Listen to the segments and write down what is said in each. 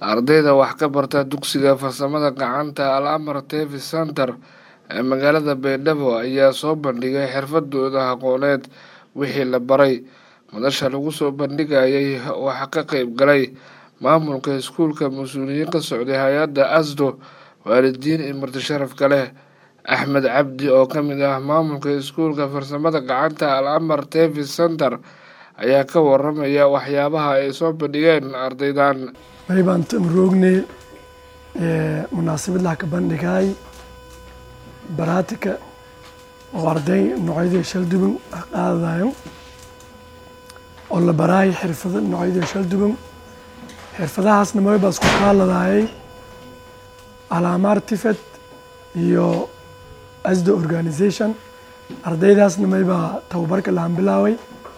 ardayda wax ka barta dugsiga farsamada gacanta al amar tevi center ee magaalada baydhabo ayaa soo bandhigay xirfadooda aqooneed wixii la baray madasha lagu soo bandhigayay waxaa ka qeyb galay maamulka iskuulka mas-uuliyiin ka socday hay-adda asdo waalidiin iyo marti sharafka leh axmed cabdi oo ka mid ah maamulka iskuulka farsamada gacanta al amar tevi center ayaa ka waramaya waxyaabaha ay soo bandhigeen ardaydan bari baan tamroognay munaasabad laha ka bandhigay baraatika oo arday noocyadii shalduban qaadadayo oo la baraay xirfado noocyadii shalduban xirfadahaasna may baa isku kaaladayay alaamaar tifed iyo asdo organisation ardaydaasna may baa tababarka lahan bilaaway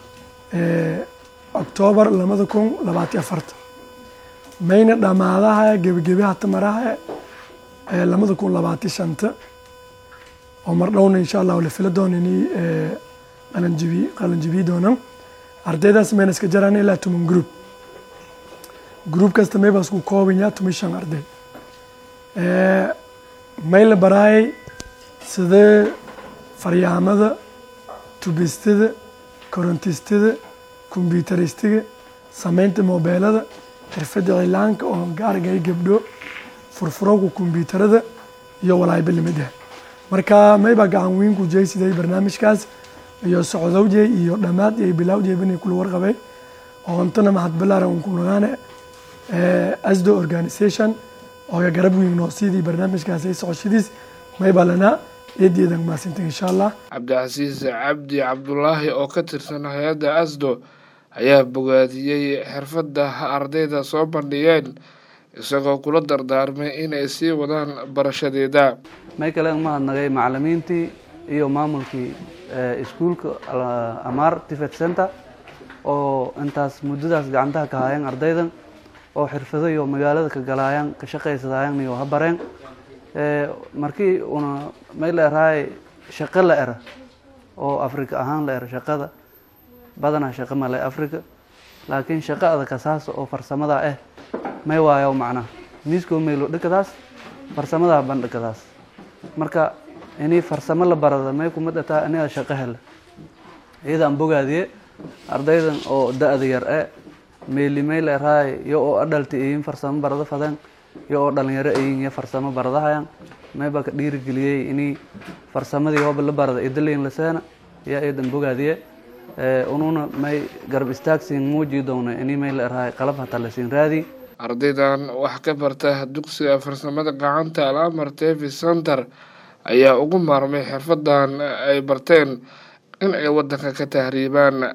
octoobar labada kun labaatiyo afarta mayna dhamaadaha gebagebaha tamaraha labada kun labaatiyo shanta oo mar dhowna insha allah la fila doona inay qalanjibi qalanjibiyi doonaan ardaydaas mayna iska jaraan ilaa tuman group group kasta may baa isku koobanyaa tuman shan arday may la baraayay sida faryaamada tubistada korontistada kombyuteristiga sameynta mobeelada xirfadda cilaanka oo gaargay gabdho furfuranka kombyuutarada iyo walaayba lamid ah marka maybaa gacan weyn ku jeysiday barnaamijkaas iyo socdowjey iyo dhammaad iyo bilawjey bani kula warqabay oo ontana mahad balaaran un ku nagaane asdo organisation oo garab weyn noo siidii barnaamijkaas ay socoshadiis maybaa lanaa eedeedan maasinta insha allah cabdicasiis cabdi cabdulaahi oo ka tirsan hay-adda asdo ayaa bogaadiyey xirfadda ardayda soo bandhigeen isagoo kula dardaarmay inay sii wadaan barashadeeda may kale umahadnagay macalimiintii iyo maamulkii iskuulka amaar tifet center oo intaas muddadaas gacantaha ka haayeen ardaydan oo xirfado iyo magaalada ka galaayaan ka shaqaysadaayan iyo ha bareen markii una may la erahay shaqo la era oo africa ahaan la era shaqada badanaa shaqo male africa laakiin shaqo adakasaas oo farsamada ah may waayo macnaha miiskoo meylo dhikadaas farsamadaa bandhikadaas marka inii farsamo la barada may kuma dhataa aniga shaqo hela iyadaan bogaadiye ardaydan oo da-da yar e meeli may la erahay iyo oo adhalti iyin farsamo barada fadeen iyo oo dhalinyaro ayin iyo farsamo baradahayan may baa ka dhiirigeliyey inii farsamadii hooba la barada idalayn laseena yaa iyadan bogaadiye ununa may garab istaagsiin muuji doona inii may la erahay qalab hataa lasiin raadi ardaydan wax ka barta dugsiga farsamada gacanta al amar tevi center ayaa ugu maarmay xirfadan ay barteen in ay waddanka ka tahriibaan